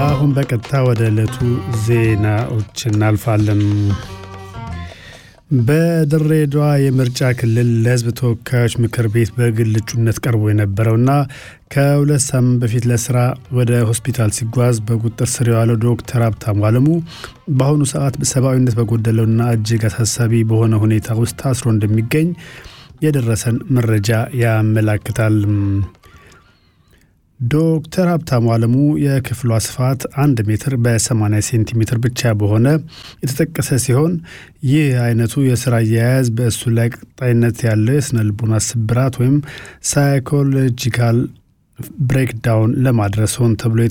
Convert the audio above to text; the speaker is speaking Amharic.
አሁን በቀጥታ ወደ ዕለቱ ዜናዎች እናልፋለን። በድሬዳዋ የምርጫ ክልል ለሕዝብ ተወካዮች ምክር ቤት በግል እጩነት ቀርቦ የነበረውና ከሁለት ሳምንት በፊት ለስራ ወደ ሆስፒታል ሲጓዝ በቁጥጥር ስር የዋለው ዶክተር ሀብታሙ አለሙ በአሁኑ ሰዓት ሰብአዊነት በጎደለውና እጅግ አሳሳቢ በሆነ ሁኔታ ውስጥ ታስሮ እንደሚገኝ የደረሰን መረጃ ያመላክታል። ዶክተር ሀብታሙ አለሙ የክፍሏ ስፋት አንድ ሜትር በ80 ሴንቲሜትር ብቻ በሆነ የተጠቀሰ ሲሆን ይህ አይነቱ የስራ አያያዝ በእሱ ላይ ቀጣይነት ያለው የስነ ልቦና ስብራት ወይም ሳይኮሎጂካል ብሬክዳውን ለማድረስ ሆን ተብሎ